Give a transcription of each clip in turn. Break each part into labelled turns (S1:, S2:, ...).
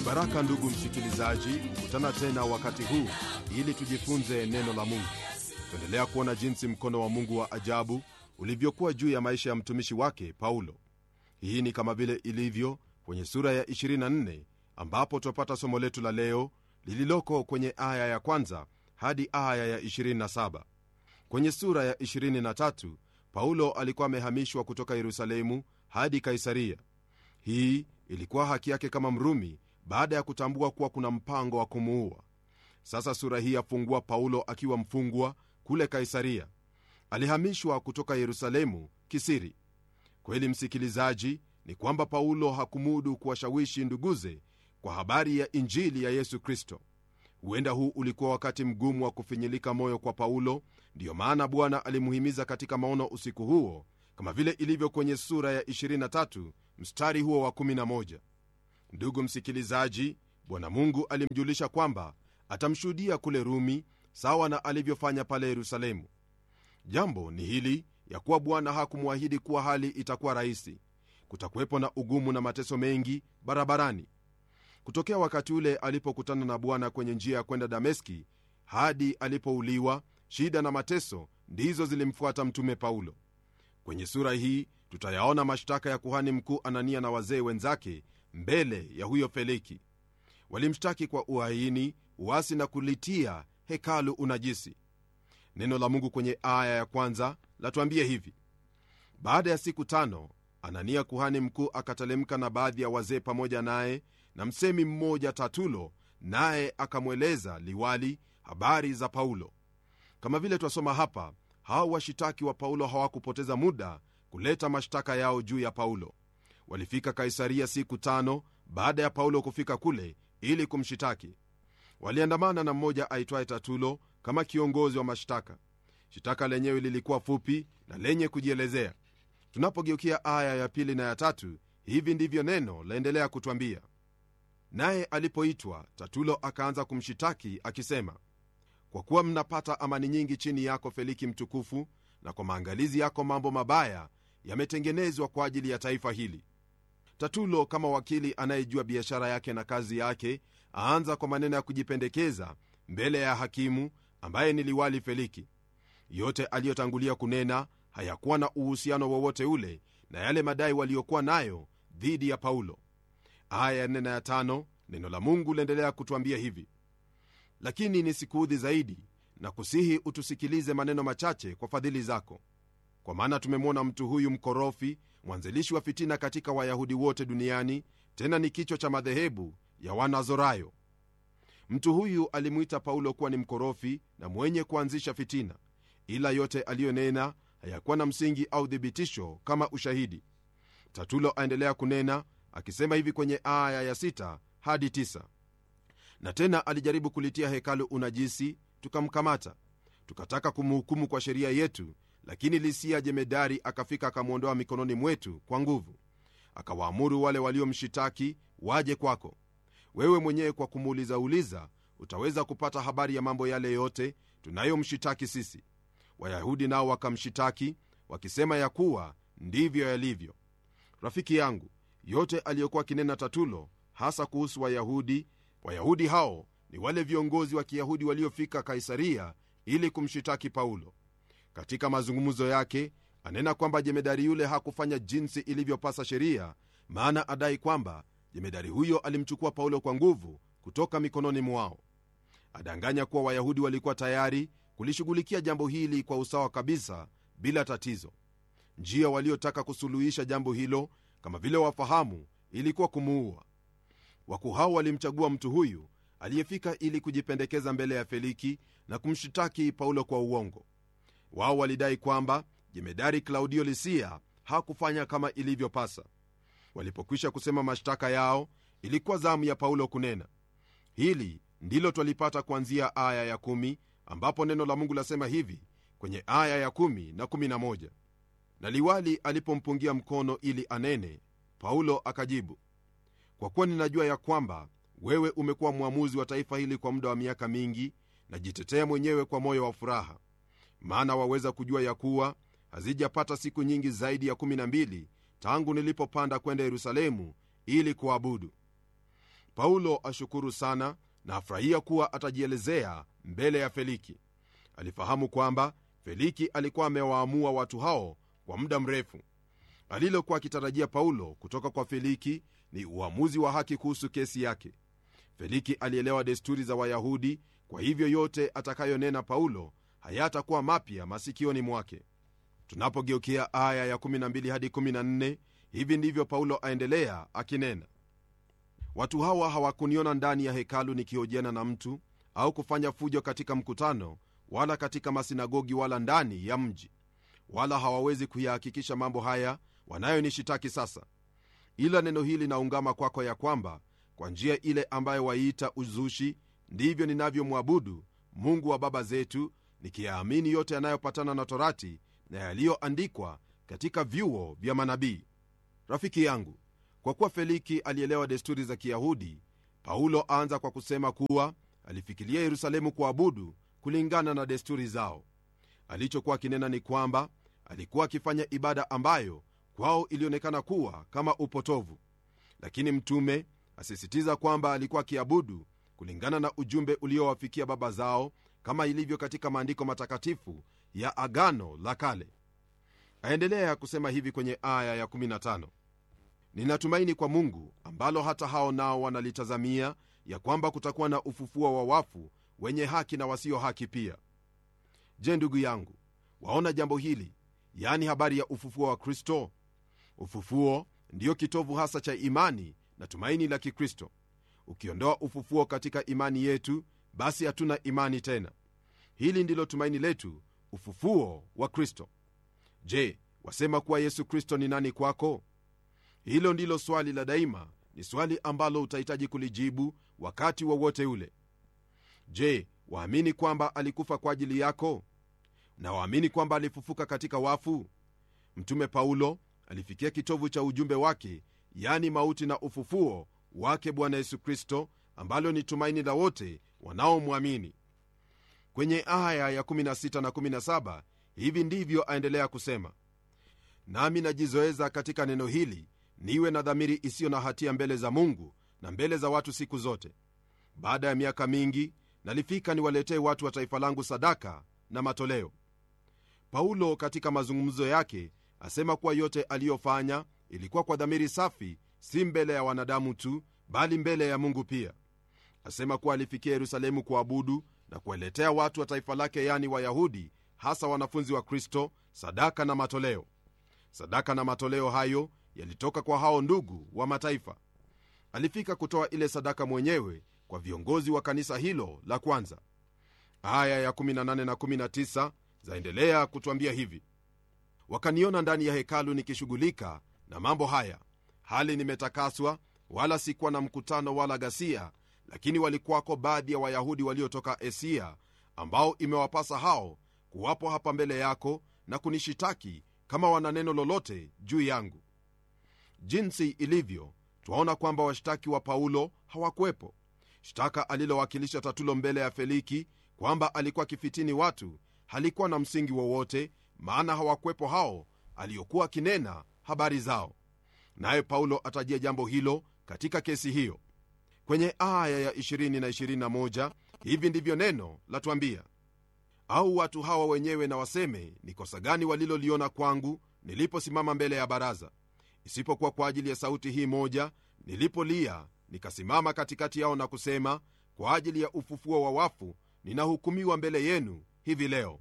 S1: baraka ndugu msikilizaji kukutana tena wakati huu ili tujifunze neno la mungu tuendelea kuona jinsi mkono wa mungu wa ajabu ulivyokuwa juu ya maisha ya mtumishi wake paulo hii ni kama vile ilivyo kwenye sura ya 24 ambapo twapata somo letu la leo lililoko kwenye aya ya kwanza hadi aya ya 27 kwenye sura ya 23 paulo alikuwa amehamishwa kutoka yerusalemu hadi kaisaria hii ilikuwa haki yake kama mrumi baada ya kutambua kuwa kuna mpango wa kumuua sasa sura hii yafungua paulo akiwa mfungwa kule kaisaria alihamishwa kutoka yerusalemu kisiri kweli msikilizaji ni kwamba paulo hakumudu kuwashawishi nduguze kwa habari ya injili ya yesu kristo huenda huu ulikuwa wakati mgumu wa kufinyilika moyo kwa paulo ndiyo maana bwana alimuhimiza katika maono usiku huo kama vile ilivyo kwenye sura ya 23 mstari huo wa 11 ndugu msikilizaji bwana mungu alimjulisha kwamba atamshuhudia kule rumi sawa na alivyofanya pale yerusalemu jambo ni hili ya kuwa bwana hakumwahidi kuwa hali itakuwa rahisi kutakuwepo na ugumu na mateso mengi barabarani kutokea wakati ule alipokutana na bwana kwenye njia ya kwenda dameski hadi alipouliwa shida na mateso ndizo zilimfuata mtume paulo kwenye sura hii tutayaona mashtaka ya kuhani mkuu anania na wazee wenzake mbele ya huyo feliki walimshtaki kwa uhaini uasi na kulitia hekalu unajisi neno la mungu kwenye aya ya kwanza latuambia hivi baada ya siku tano anania kuhani mkuu akatelemka na baadhi ya wazee pamoja naye na msemi mmoja tatulo naye akamweleza liwali habari za paulo kama vile twasoma hapa hao washitaki wa paulo hawakupoteza muda kuleta mashtaka yao juu ya paulo walifika kaisaria siku tano baada ya paulo kufika kule ili kumshitaki waliandamana na mmoja aitwaye tatulo kama kiongozi wa mashtaka shitaka lenyewe lilikuwa fupi na lenye kujielezea tunapogeukia aya ya pili na ya tatu hivi ndivyo neno laendelea kutwambia naye alipoitwa tatulo akaanza kumshitaki akisema kwa kuwa mnapata amani nyingi chini yako feliki mtukufu na kwa maangalizi yako mambo mabaya yametengenezwa kwa ajili ya taifa hili tatulo kama wakili anayejua biashara yake na kazi yake aanza kwa maneno ya kujipendekeza mbele ya hakimu ambaye ni liwali feliki yote aliyotangulia kunena hayakuwa na uhusiano wowote ule na yale madai waliokuwa nayo dhidi ya paulo aya ya nne na ya tano neno la mungu liendelea kutwambia hivi lakini nisikuudhi zaidi na kusihi utusikilize maneno machache kwa fadhili zako kwa maana tumemwona mtu huyu mkorofi mwanzilishi wa fitina katika wayahudi wote duniani tena ni kichwa cha madhehebu ya wanazorayo mtu huyu alimwita paulo kuwa ni mkorofi na mwenye kuanzisha fitina ila yote aliyonena hayakuwa na msingi au thibitisho kama ushahidi tatulo aendelea kunena akisema hivi kwenye aya ya 6 hadi 9 na tena alijaribu kulitia hekalu unajisi tukamkamata tukataka kumhukumu kwa sheria yetu lakini lisia jemedari akafika akamwondoa mikononi mwetu kwa nguvu akawaamuru wale waliomshitaki waje kwako wewe mwenyewe kwa kumuulizauliza utaweza kupata habari ya mambo yale yote tunayomshitaki sisi wayahudi nao wakamshitaki wakisema ya kuwa ndivyo yalivyo rafiki yangu yote aliyokuwa akinena tatulo hasa kuhusu wayahudi wayahudi hao ni wale viongozi wa kiyahudi waliofika kaisaria ili kumshitaki paulo katika mazungumzo yake anena kwamba jemedari yule hakufanya jinsi ilivyopasa sheria maana adai kwamba jemedari huyo alimchukua paulo kwa nguvu kutoka mikononi mwao adanganya kuwa wayahudi walikuwa tayari kulishughulikia jambo hili kwa usawa kabisa bila tatizo njia waliotaka kusuluhisha jambo hilo kama vile wafahamu ilikuwa kumuua wakuu hao walimchagua mtu huyu aliyefika ili kujipendekeza mbele ya feliki na kumshitaki paulo kwa uongo wao walidai kwamba jemedari klaudio lisia hakufanya kama ilivyopasa walipokwisha kusema mashtaka yao ilikuwa zamu ya paulo kunena hili ndilo twalipata kuanzia aya ya 1 ambapo neno la mungu lasema hivi kwenye aya ya 1 na 11 na liwali alipompungia mkono ili anene paulo akajibu kwa kuwa ninajua ya kwamba wewe umekuwa mwamuzi wa taifa hili kwa muda wa miaka mingi najitetea mwenyewe kwa moyo wa furaha maana waweza kujua ya kuwa hazijapata siku nyingi zaidi ya 12 tangu nilipopanda kwenda yerusalemu ili kuabudu paulo ashukuru sana na afurahia kuwa atajielezea mbele ya feliki alifahamu kwamba feliki alikuwa amewaamua watu hao kwa muda mrefu alilokuwa akitarajia paulo kutoka kwa feliki ni uamuzi wa haki kuhusu kesi yake feliki alielewa desturi za wayahudi kwa hivyo yote atakayonena paulo hayatakuwa mapya masikioni mwake tunapogeukia aya ya 12 hadi 14 hivi ndivyo paulo aendelea akinena watu hawa hawakuniona ndani ya hekalu nikihojiana na mtu au kufanya fujo katika mkutano wala katika masinagogi wala ndani ya mji wala hawawezi kuyahakikisha mambo haya wanayonishitaki sasa ila neno hili naungama kwako ya kwamba kwa njia ile ambayo waiita uzushi ndivyo ninavyomwabudu mungu wa baba zetu nikiyaamini yote yanayopatana na torati na yaliyoandikwa katika vyuo vya manabii rafiki yangu kwa kuwa feliki alielewa desturi za kiyahudi paulo aanza kwa kusema kuwa alifikiria yerusalemu kuabudu kulingana na desturi zao alichokuwa akinena ni kwamba alikuwa akifanya ibada ambayo kwao ilionekana kuwa kama upotovu lakini mtume asisitiza kwamba alikuwa akiabudu kulingana na ujumbe uliowafikia baba zao kama ilivyo katika maandiko matakatifu ya agano la kale aendelea kusema hivi kwenye aya ya 15 ninatumaini kwa mungu ambalo hata hao nao wanalitazamia ya kwamba kutakuwa na ufufuo wa wafu wenye haki na wasio haki pia je ndugu yangu waona jambo hili yani habari ya ufufuo wa kristo ufufuo ndiyo kitovu hasa cha imani na tumaini la kikristo ukiondoa ufufuo katika imani yetu basi hatuna imani tena hili ndilo tumaini letu ufufuo wa kristo je wasema kuwa yesu kristo ni nani kwako hilo ndilo swali la daima ni swali ambalo utahitaji kulijibu wakati wowote ule je waamini kwamba alikufa kwa ajili yako na waamini kwamba alifufuka katika wafu mtume paulo alifikia kitovu cha ujumbe wake yani mauti na ufufuo wake bwana yesu kristo ambalo ni tumaini la wote wanaomwamini kwenye aya ya 16 na 17 hivi ndivyo aendelea kusema nami najizoeza katika neno hili niwe na dhamiri isiyo na hatia mbele za mungu na mbele za watu siku zote baada ya miaka mingi nalifika niwaletee watu wa taifa langu sadaka na matoleo paulo katika mazungumzo yake asema kuwa yote aliyofanya ilikuwa kwa dhamiri safi si mbele ya wanadamu tu bali mbele ya mungu pia asema kuwa alifikia yerusalemu kuabudu na kuwaletea watu wa taifa lake yani wayahudi hasa wanafunzi wa kristo sadaka na matoleo sadaka na matoleo hayo yalitoka kwa hao ndugu wa mataifa alifika kutoa ile sadaka mwenyewe kwa viongozi wa kanisa hilo la kwanza aya ya 18 na 19 zaendelea kutwambia hivi wakaniona ndani ya hekalu nikishughulika na mambo haya hali nimetakaswa wala sikuwa na mkutano wala ghasia lakini walikuwako baadhi ya wayahudi waliotoka asia ambao imewapasa hao kuwapo hapa mbele yako na kunishitaki kama wana neno lolote juu yangu jinsi ilivyo twaona kwamba washtaki wa paulo hawakuwepo shtaka alilowakilisha tatulo mbele ya feliki kwamba alikuwa akifitini watu halikuwa na msingi wowote maana hawakuwepo hao aliyokuwa akinena habari zao naye paulo atajia jambo hilo katika kesi hiyo kwenye aya ya 20 na 21 hivi ndivyo neno latwambia au watu hawa wenyewe na waseme ni kosa gani waliloliona kwangu niliposimama mbele ya baraza isipokuwa kwa ajili ya sauti hii moja nilipolia nikasimama katikati yao na kusema kwa ajili ya ufufuo wa wafu ninahukumiwa mbele yenu hivi leo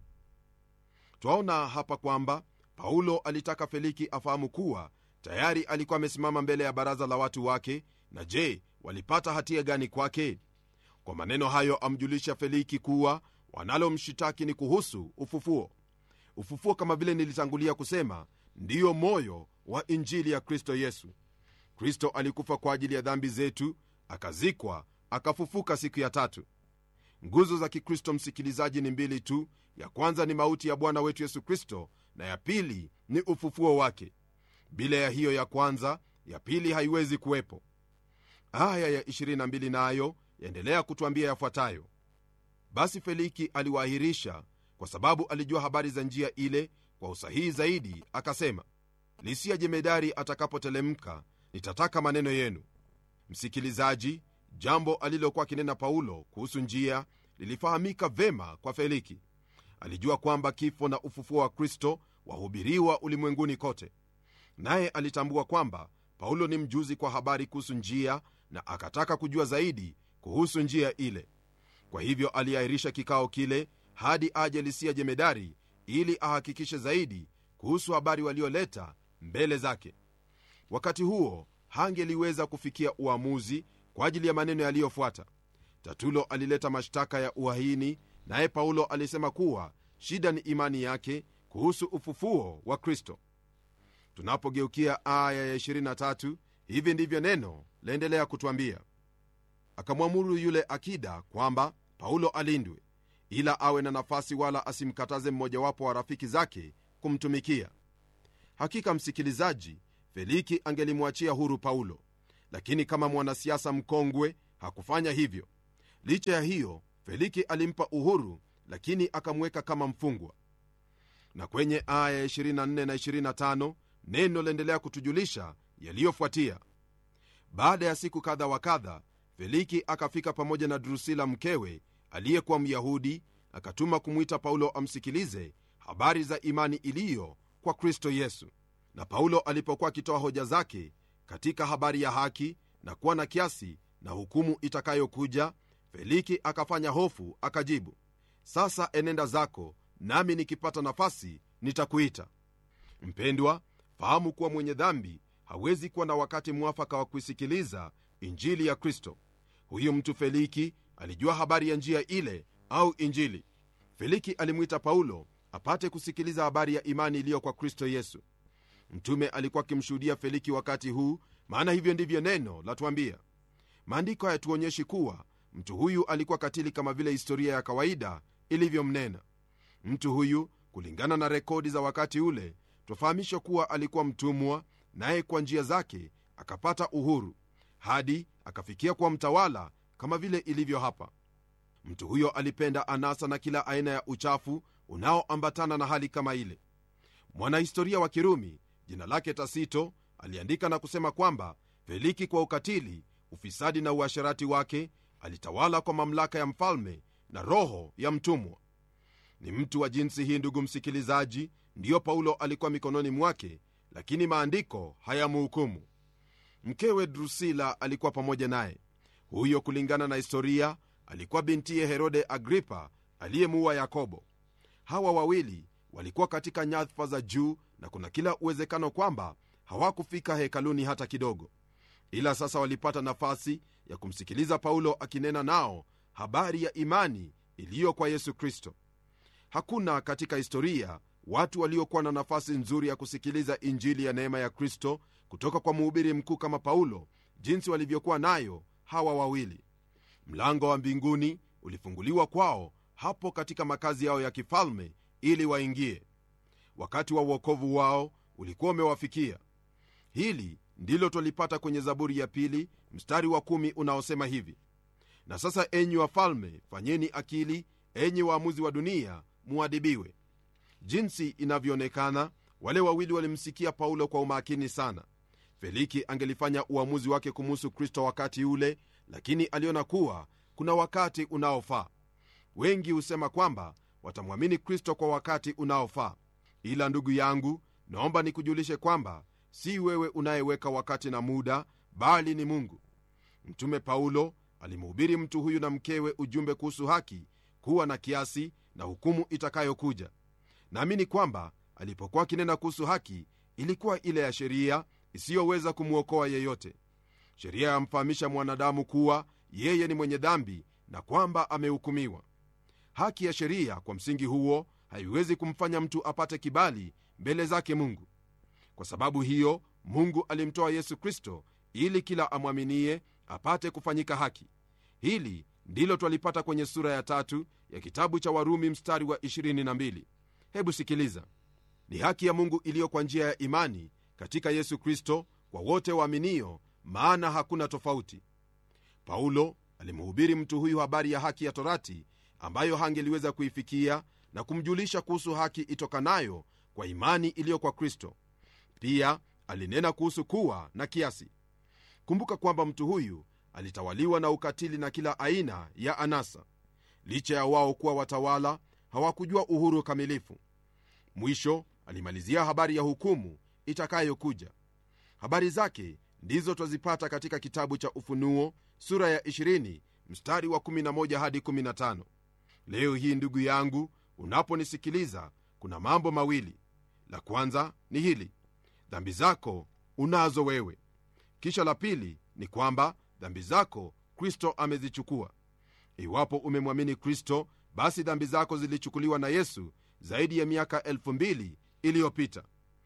S1: twaona hapa kwamba paulo alitaka feliki afahamu kuwa tayari alikuwa amesimama mbele ya baraza la watu wake na je walipata hatia gani kwake kwa maneno hayo amjulisha feliki kuwa wanalomshitaki ni kuhusu ufufuo ufufuo kama vile nilitangulia kusema ndiyo moyo wa injili ya kristo yesu kristo alikufa kwa ajili ya dhambi zetu akazikwa akafufuka siku ya tatu nguzo za kikristo msikilizaji ni mbili tu ya kwanza ni mauti ya bwana wetu yesu kristo na ya pili ni ufufuo wake bila ya hiyo ya kwanza ya pili haiwezi kuwepo aya ya 22 nayo yaendelea kutwambia yafuatayo basi feliki aliwaahirisha kwa sababu alijua habari za njia ile kwa usahihi zaidi akasema lisia jemedari atakapotelemka nitataka maneno yenu msikilizaji jambo alilokuwa akinena paulo kuhusu njia lilifahamika vema kwa feliki alijua kwamba kifo na ufufuo wa kristo wahubiriwa ulimwenguni kote naye alitambua kwamba paulo ni mjuzi kwa habari kuhusu njia na akataka kujua zaidi kuhusu njia ile kwa hivyo aliahirisha kikao kile hadi aje lisia jemedari ili ahakikishe zaidi kuhusu habari walioleta mbele zake wakati huo hangeliweza kufikia uamuzi kwa ajili ya maneno yaliyofuata tatulo alileta mashtaka ya uhaini naye paulo alisema kuwa shida ni imani yake kuhusu ufufuo wa kristo tunapogeukia aya ya 23 hivi ndivyo neno laendelea kutwambia akamwamuru yule akida kwamba paulo alindwe ila awe na nafasi wala asimkataze mmojawapo wa rafiki zake kumtumikia hakika msikilizaji feliki angelimwachia huru paulo lakini kama mwanasiasa mkongwe hakufanya hivyo licha ya hiyo feliki alimpa uhuru lakini akamweka kama mfungwa na kwenye aya ya 24 na 25 neno laendelea kutujulisha yaliyofuatia baada ya siku kadha wa kadha feliki akafika pamoja na drusila mkewe aliyekuwa myahudi akatuma kumwita paulo amsikilize habari za imani iliyo kwa kristo yesu na paulo alipokuwa akitoa hoja zake katika habari ya haki na kuwa na kiasi na hukumu itakayokuja feliki akafanya hofu akajibu sasa enenda zako nami nikipata nafasi nitakuita mpendwa fahamu kuwa mwenye dhambi hawezi kuwa na wakati mwafaka wa kuisikiliza injili ya kristo huyu mtu feliki alijua habari ya njia ile au injili feliki alimwita paulo apate kusikiliza habari ya imani iliyo kwa kristo yesu mtume alikuwa akimshuhudia feliki wakati huu maana hivyo ndivyo neno latwambia maandiko hayatuonyeshi kuwa mtu huyu alikuwa katili kama vile historia ya kawaida ilivyomnena mtu huyu kulingana na rekodi za wakati ule twafahamishwa kuwa alikuwa mtumwa naye kwa njia zake akapata uhuru hadi akafikia kuwa mtawala kama vile ilivyo hapa mtu huyo alipenda anasa na kila aina ya uchafu unaoambatana na hali kama ile mwanahistoria wa kirumi jina lake tasito aliandika na kusema kwamba feliki kwa ukatili ufisadi na uasherati wake alitawala kwa mamlaka ya mfalme na roho ya mtumwa ni mtu wa jinsi hii ndugu msikilizaji ndiyo paulo alikuwa mikononi mwake lakini maandiko hayamuhukumu mkewe drusila alikuwa pamoja naye huyo kulingana na historia alikuwa bintiye herode agripa aliyemuua yakobo hawa wawili walikuwa katika nyadhifa za juu na kuna kila uwezekano kwamba hawakufika hekaluni hata kidogo ila sasa walipata nafasi ya kumsikiliza paulo akinena nao habari ya imani iliyo kwa yesu kristo hakuna katika historia watu waliokuwa na nafasi nzuri ya kusikiliza injili ya neema ya kristo kutoka kwa mhubiri mkuu kama paulo jinsi walivyokuwa nayo hawa wawili mlango wa mbinguni ulifunguliwa kwao hapo katika makazi yao ya kifalme ili waingie wakati wa uokovu wao ulikuwa umewafikia hili ndilo twalipata kwenye zaburi ya pili mstari wa kumi unaosema hivi na sasa enyi wafalme fanyeni akili enyi waamuzi wa dunia muadibiwe jinsi inavyoonekana wale wawili walimsikia paulo kwa umakini sana feliki angelifanya uamuzi wake kumuhusu kristo wakati ule lakini aliona kuwa kuna wakati unaofaa wengi husema kwamba watamwamini kristo kwa wakati unaofaa ila ndugu yangu naomba nikujulishe kwamba si wewe unayeweka wakati na muda bali ni mungu mtume paulo alimhubiri mtu huyu na mkewe ujumbe kuhusu haki kuwa na kiasi na hukumu itakayokuja naamini kwamba alipokuwa akinena kuhusu haki ilikuwa ile ya sheria isiyoweza kumwokoa yeyote sheria yamfahamisha mwanadamu kuwa yeye ni mwenye dhambi na kwamba amehukumiwa haki ya sheria kwa msingi huo haiwezi kumfanya mtu apate kibali mbele zake mungu kwa sababu hiyo mungu alimtoa yesu kristo ili kila amwaminie apate kufanyika haki hili ndilo twalipata kwenye sura ya tatu ya kitabu cha warumi mstari wa 22 hebu sikiliza ni haki ya mungu iliyo kwa njia ya imani katika yesu kristo kwa wote waaminio maana hakuna tofauti paulo alimhubiri mtu huyu habari ya haki ya torati ambayo hangeliweza kuifikia na kumjulisha kuhusu haki itokanayo kwa imani iliyo kwa kristo pia alinena kuhusu kuwa na kiasi kumbuka kwamba mtu huyu alitawaliwa na ukatili na kila aina ya anasa licha ya wao kuwa watawala hawakujua uhuru kamilifu mwisho alimalizia habari ya hukumu itakayokuja habari zake ndizo twazipata katika kitabu cha ufunuo sura ya 20 mstari wa 11 hadi 15 leo hii ndugu yangu unaponisikiliza kuna mambo mawili la kwanza ni hili dhambi zako unazo wewe kisha la pili ni kwamba dhambi zako kristo amezichukua iwapo umemwamini kristo basi dhambi zako zilichukuliwa na yesu zaidi ya miaka 2000 iliyopita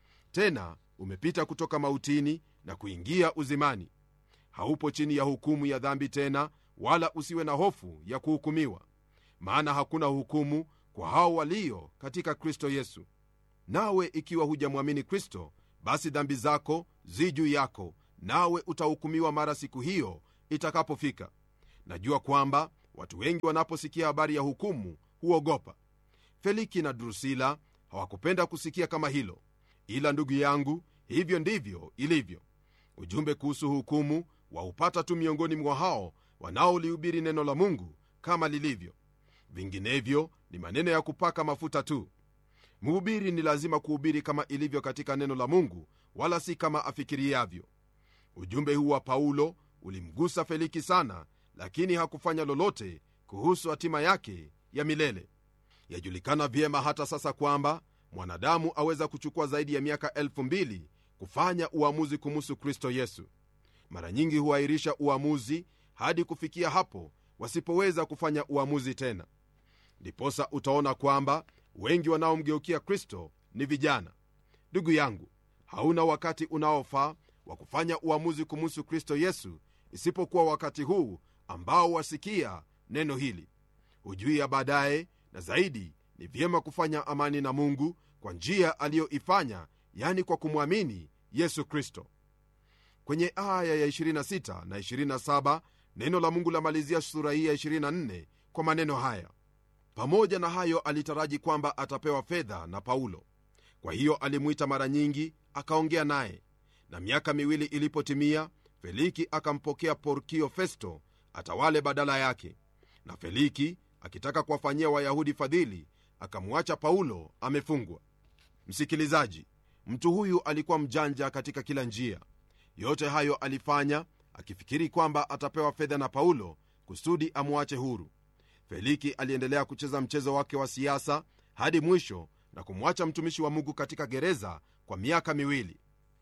S1: tena umepita kutoka mautini na kuingia uzimani haupo chini ya hukumu ya dhambi tena wala usiwe na hofu ya kuhukumiwa maana hakuna hukumu kwa hao walio katika kristo yesu nawe ikiwa hujamwamini kristo basi dhambi zako zi juu yako nawe utahukumiwa mara siku hiyo itakapofika najua kwamba watu wengi wanaposikia habari ya hukumu huogopa feliki na drusila hawakupenda kusikia kama hilo ila ndugu yangu hivyo ndivyo ilivyo ujumbe kuhusu hukumu waupata tu miongoni mwa hao wanaolihubiri neno la mungu kama lilivyo vinginevyo ni maneno ya kupaka mafuta tu mhubiri ni lazima kuhubiri kama ilivyo katika neno la mungu wala si kama afikiriavyo ujumbe huu wa paulo ulimgusa feliki sana lakini hakufanya lolote kuhusu hatima yake ya milele yajulikana vyema hata sasa kwamba mwanadamu aweza kuchukua zaidi ya miaka 2000 kufanya uamuzi kumuhusu kristo yesu mara nyingi huahirisha uamuzi hadi kufikia hapo wasipoweza kufanya uamuzi tena ndiposa utaona kwamba wengi wanaomgeukia kristo ni vijana ndugu yangu hauna wakati unaofaa wa kufanya uamuzi kumuhusu kristo yesu isipokuwa wakati huu ambao wasikia neno hili hujui ya baadaye na zaidi ni vyema kufanya amani na mungu kwa njia aliyoifanya yani kwa kumwamini yesu kristo kwenye aya ya 26 na 27 neno la mungu lamalizia sura hii ya 24 kwa maneno haya pamoja na hayo alitaraji kwamba atapewa fedha na paulo kwa hiyo alimwita mara nyingi akaongea naye na miaka miwili ilipotimia feliki akampokea porkio festo atawale badala yake na feliki akitaka kuwafanyia wayahudi fadhili akamwacha paulo amefungwa msikilizaji mtu huyu alikuwa mjanja katika kila njia yote hayo alifanya akifikiri kwamba atapewa fedha na paulo kusudi amwache huru feliki aliendelea kucheza mchezo wake wa siasa hadi mwisho na kumwacha mtumishi wa mungu katika gereza kwa miaka miwili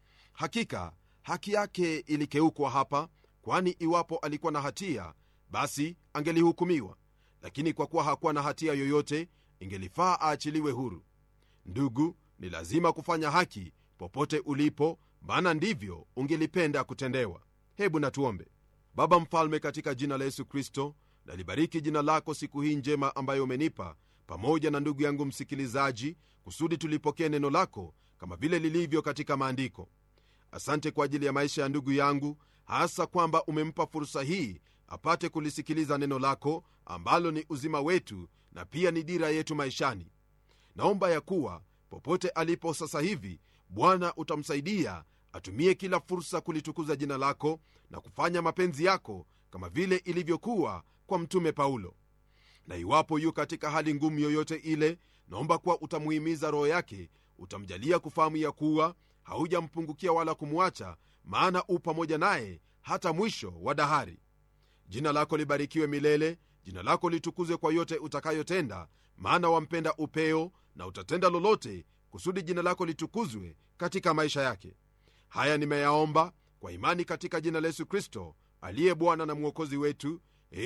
S1: hakika haki yake ilikeukwa hapa kwani iwapo alikuwa na hatia basi angelihukumiwa lakini kwa kuwa hakuwa na hatia yoyote ingelifaa aachiliwe huru ndugu ni lazima kufanya haki popote ulipo maana ndivyo ungelipenda kutendewa hebu natuombe baba mfalme katika jina la yesu kristo nalibariki jina lako siku hii njema ambayo umenipa pamoja na ndugu yangu msikilizaji kusudi tulipokee neno lako kama vile lilivyo katika maandiko asante kwa ajili ya maisha ya ndugu yangu hasa kwamba umempa fursa hii apate kulisikiliza neno lako ambalo ni uzima wetu na pia ni dira yetu maishani naomba ya kuwa popote alipo sasa hivi bwana utamsaidia atumie kila fursa kulitukuza jina lako na kufanya mapenzi yako kama vile ilivyokuwa kwa mtume paulo na iwapo yu katika hali ngumu yoyote ile naomba kuwa utamuhimiza roho yake utamjalia kufahamu ya kuwa haujampungukia wala kumwacha maana u pamoja naye hata mwisho wa dahari jina lako libarikiwe milele jina lako litukuzwe kwa yote utakayotenda maana wampenda upeo na utatenda lolote kusudi jina lako litukuzwe katika maisha yake haya nimeyaomba kwa imani katika jina la yesu kristo aliye bwana na mwokozi wetu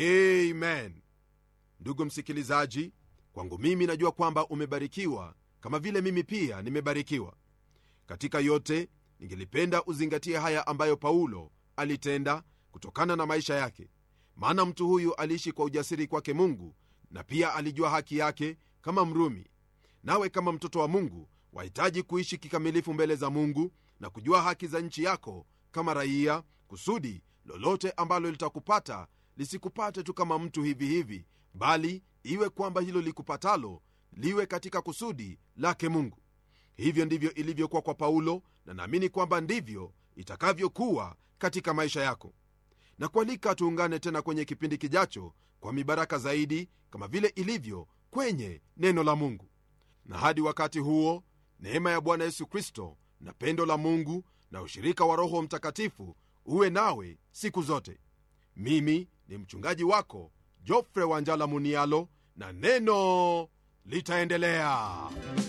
S1: amen ndugu msikilizaji kwangu mimi najua kwamba umebarikiwa kama vile mimi pia nimebarikiwa katika yote ningelipenda uzingatie haya ambayo paulo alitenda kutokana na maisha yake maana mtu huyu aliishi kwa ujasiri kwake mungu na pia alijua haki yake kama mrumi nawe kama mtoto wa mungu wahitaji kuishi kikamilifu mbele za mungu na kujua haki za nchi yako kama raia kusudi lolote ambalo litakupata lisikupate tu kama mtu hivi hivi bali iwe kwamba hilo likupatalo liwe katika kusudi lake mungu hivyo ndivyo ilivyokuwa kwa paulo na naamini kwamba ndivyo itakavyokuwa katika maisha yako na kualika tuungane tena kwenye kipindi kijacho kwa mibaraka zaidi kama vile ilivyo kwenye neno la mungu na hadi wakati huo neema ya bwana yesu kristo na pendo la mungu na ushirika wa roho mtakatifu uwe nawe siku zote mimi ni mchungaji wako jofre wanjala munialo na neno litaendelea